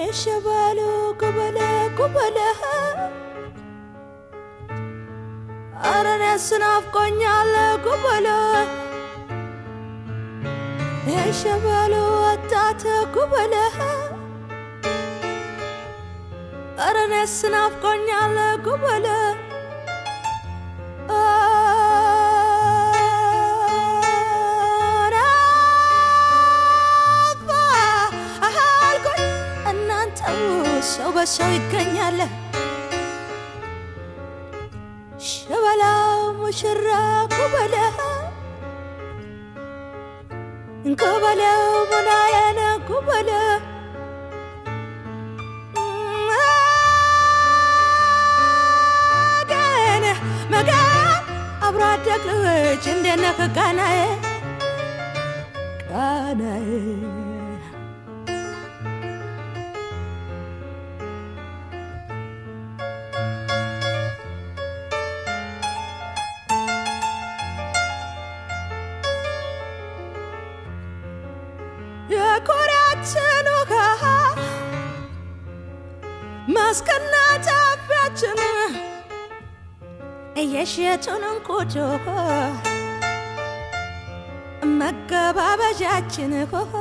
የሸባሉ ጉበለ ጉበለ ኧረ እኔስ ናፍቆኛል ጉበለ የሸባሉ ወጣት ጉበለ ኧረ እኔስ ናፍቆኛል ጉበለ አልኩኝ እናንተው ሰው በሰው ይገኛል ሸበላው ሙሽራ ኩበለ ኩበለው ሙናየነ ኩበለ መገን መገን አብሮ አደግ ልጅ እንደነ ከቃናዬ ቃናዬ የኮሪያችን ውሃ ማስቀና ጫፊያችን የሸቱን እንቁጮ መገባበዣችን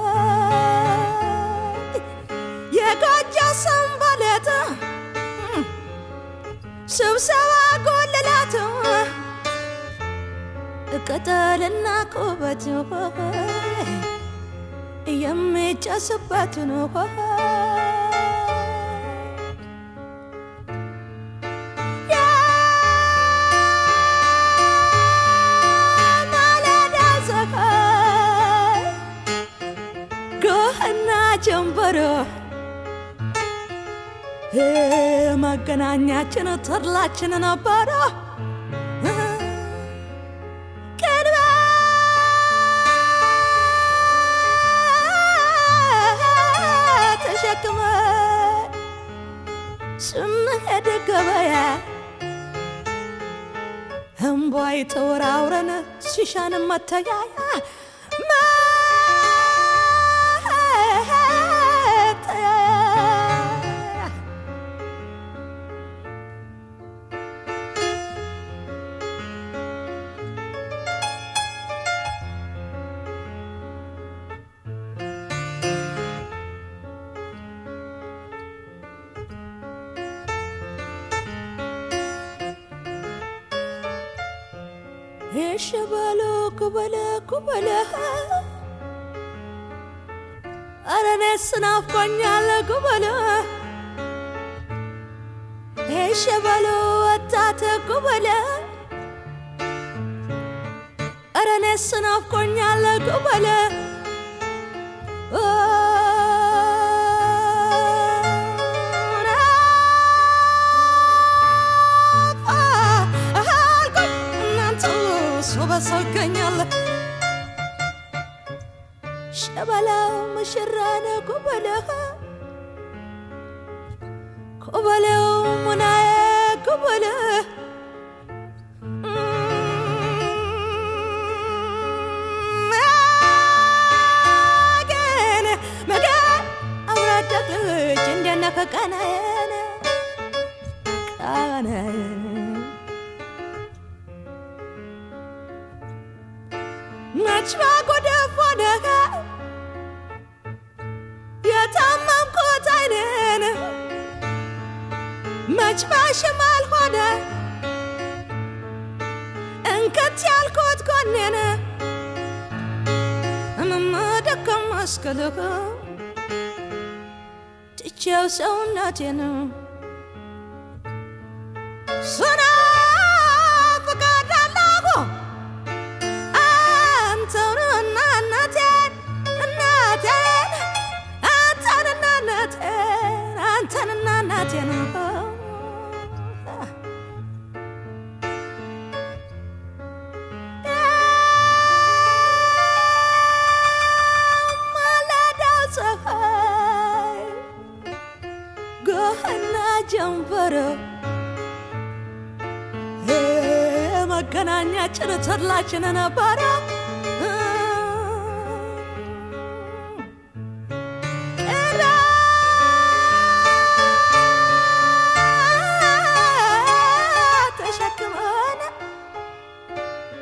የጎጆ ሰንበሌጥ ስብሰባ ጎልላት ቅጠልና ቁበት የሚጨስበትን የማለዳ ፀሐይ ጎህና ጀንበሮ መገናኛችን ተድላችን ነበረ ተሸክመ ስንሄድ ገበያ እምቧይ ተወራውረን ሲሻን መተያያ መተያያ የሸበሎ ኩበለ ኩበለ ኧረ እኔስ ናፍቆኛል ኩበለ የሸበሎ ወጣት ኩበለ ኧረ እኔስ ናፍቆኛል ኩበለ አልኩኝ እናንተ ሰው በሰው ይገኛል ሸበላው ሙሽራነ ኩበለ ኩበለው ሙናዬ ኩበለ መገን መገን አብሮ አደግ ልጅ እንደነ ከቃናዬን ቃናዬን መች ባጎደፍ ሆነህ የታመምኩት አይኔን መች ባሽማል ሆነ እንከት ያልኩት ጎኔን እምመደከም መስክልህ ትቼው ሰውነቴን ሱና ፍቃዳለሁ አንተንና እናቴን እናቴን አንተንና እናቴን አንተንና እናቴን ማለዳው ፀሐይ ጎህና ጀንበሮ መገናኛችን ተድላችን ነበረ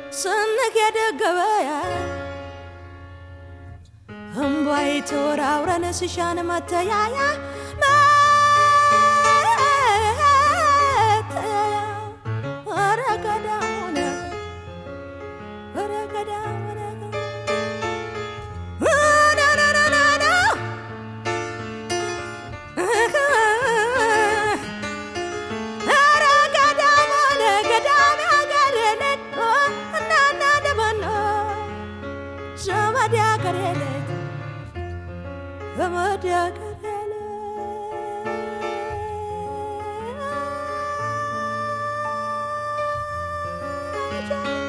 ስንሄድ ገበያ እምቧይ ተወራውረን ስሻን መተያያ መተያያ ኧረ ገዳሙን ኧረ ገዳሙን ናናናናና ኧረ ገዳሙን ገዳም ያገሬለት እናና ደመኖ ዘመድ ያገሬለት ዘመድ ያገሬለት